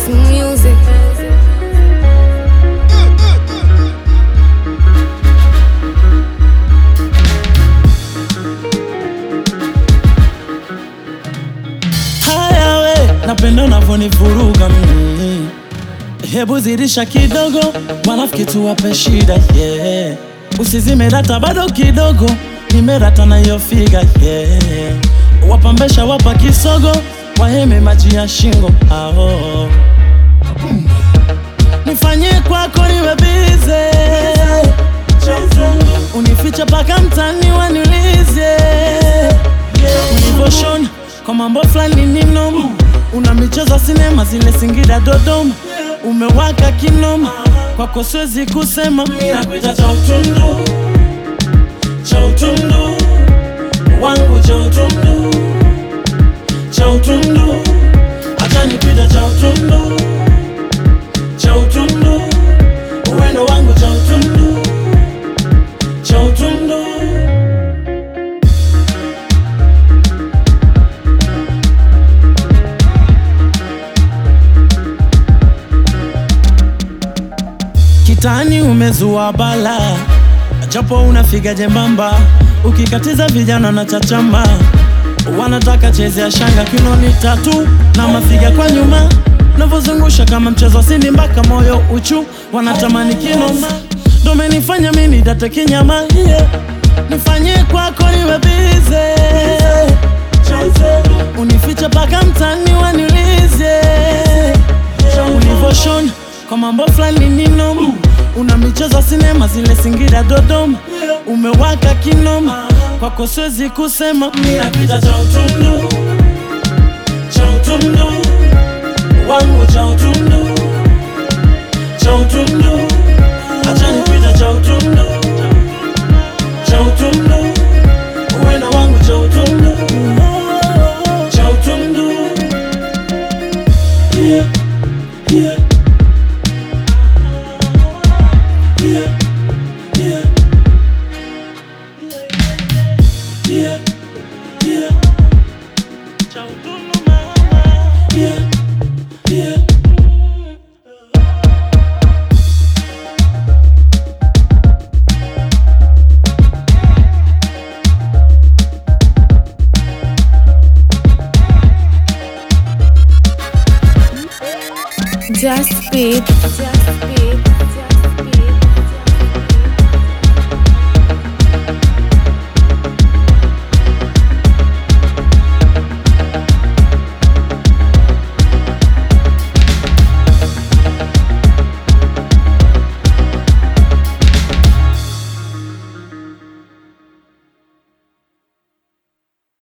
music. Haya we, napenda unavyonivuruga mimi. Hebu zidisha kidogo, wanafiki tuwape shida yeah. Usizime data bado kidogo, nimerata na hiyo figa yeah. Wapambesha wapa kisogo, waheme maji ya shingo ao nifanye kwako niwe bize, unifiche paka mtani waniulize ulivoshona kwa mambo fulani ni noma, una michezo sinema zile Singida Dodoma, umewaka kinoma, kwako siwezi kusema nakuita cha utundu cha utundu wangu cha utundu cha utundu, acha nipita cha utundu cha utundu, uwendo wangu cha utundu cha utundu. Kitani umezua bala, japo unafiga jembamba, ukikatiza vijana na chachamba, wanataka chezea shanga kinoni tatu na mafiga kwa nyuma, navyozungusha kama mchezo wa sindi mpaka moyo uchu, wanatamani kinoma, ndo menifanya mimi date kinyama yeah. Nifanye kwako niwe bize, unifiche paka mtani waniulize ulivoshona kwa mambo fulani ni noma, una michezo sinema zile Singida Dodoma, umewaka kinoma, kwako siwezi kusema minapita cha utundu cha utundu wangu cha utundu cha utundu, acha nipita cha utundu cha utundu, uwena wangu cha utundu cha utundu yeah, yeah. Yeah, yeah. Yeah, yeah. Cha utundu mama. Yeah, yeah. Just speed. Just speed.